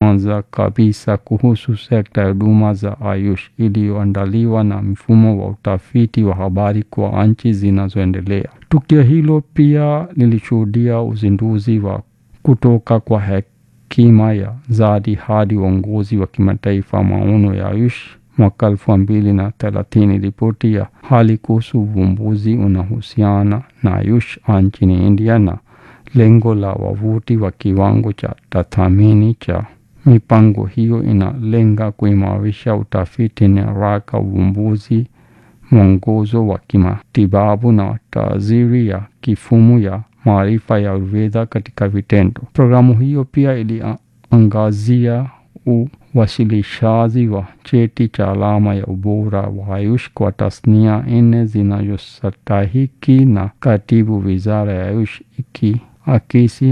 kwanza kabisa kuhusu sekta ya huduma za Ayush iliyoandaliwa na mfumo wa utafiti wa habari kwa nchi zinazoendelea. Tukio hilo pia lilishuhudia uzinduzi wa kutoka kwa hekima ya Zadi hadi uongozi wa kimataifa maono ya Ayush mwaka elfu mbili na thelathini. Ripoti ya hali kuhusu uvumbuzi unahusiana na Ayush nchini India na lengo la wavuti wa kiwango cha tathmini cha mipango hiyo inalenga kuimarisha utafiti na haraka uvumbuzi, mwongozo wa kimatibabu na taaziri ya kifumu ya maarifa ya Ayurveda katika vitendo. Programu hiyo pia iliangazia uwasilishaji wa cheti cha alama ya ubora wa Ayush kwa tasnia nne zinazostahiki na katibu wizara ya Ayush ikiakisi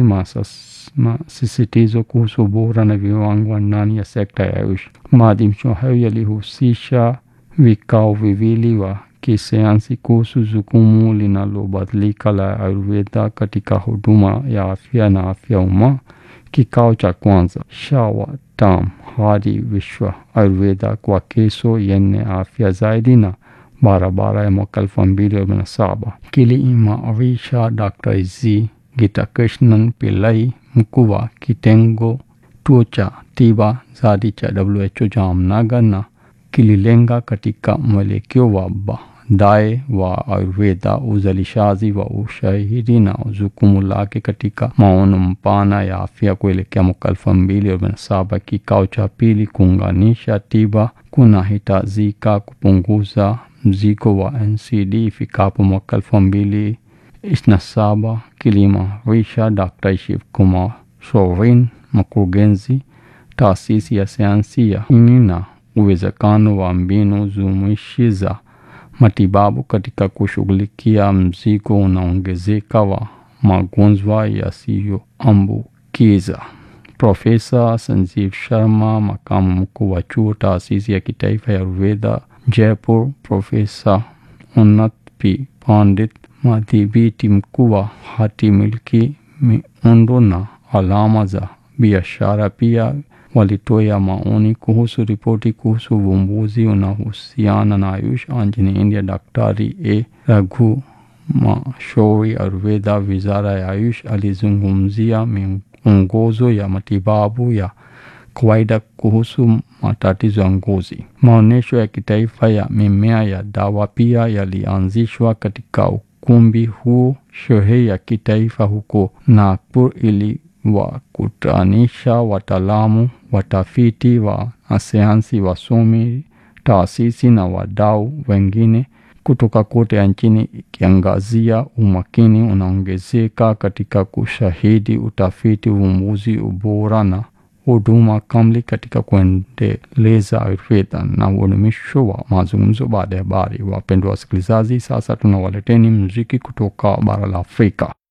masisitizo kuhusu ubora na viwango ndani ya sekta ya Ayush. Maadhimisho hayo yalihusisha vikao viwili wa kisayansi kuhusu jukumu linalobadilika la Ayurveda katika huduma ya afya na afya umma. Kikao cha kwanza Shawatam hadi Vishwa Ayurveda kwa kesho yenye afya zaidi na barabara ya mwaka elfu mbili kumi na saba kiliimarisha Dr. Z Gitakrishnan Pillai, mkuu wa kitengo tuo cha tiba zadi cha WHO Jamnagar, na kililenga katika mwelekeo wa baadaye wa Ayurveda, uzalishaji wa ushahidi na jukumu lake katika maono mpana ya afya kuelekea mwaka elfu mbili kumi na saba. Kikao cha pili kuunganisha tiba kunahitajika kupunguza mzigo wa NCD ifikapo mwaka elfu mbili ishirini na saba kiliimarisha Dr. Shiv Kumar Sorin, mkurugenzi taasisi ya sayansi ya ini na uwezekano wa mbinu jumuishi za matibabu katika kushughulikia mzigo unaongezeka wa magonjwa yasiyoambukiza. Profesa Sanjeev Sharma, makamu mkuu wa chuo taasisi ya kitaifa ya Ayurveda Jaipur, Profesa Unnat P Pandit, madhibiti mkuu wa hati miliki, miundo na alama za biashara, pia walitoa maoni kuhusu ripoti kuhusu uvumbuzi unaohusiana na Ayush nchini India. Daktari A Raghu Mashauri, Ayurveda, wizara ya Ayush, alizungumzia miongozo ya matibabu ya kawaida kuhusu matatizo ya ngozi. Maonyesho ya kitaifa ya mimea ya dawa pia yalianzishwa katika ukumbi huu. Sherehe ya kitaifa huko Nagpur iliwakutanisha wataalamu, watafiti wa sayansi, wasomi, taasisi na wadau wengine kutoka kote nchini, ikiangazia umakini unaongezeka katika kushahidi utafiti, uvumbuzi, ubora na huduma kamili katika kuendeleza Ayurveda na udumisho wa mazungumzo baada ya habari. Wapendwa wasikilizaji, sasa tunawaleteni muziki kutoka bara la Afrika.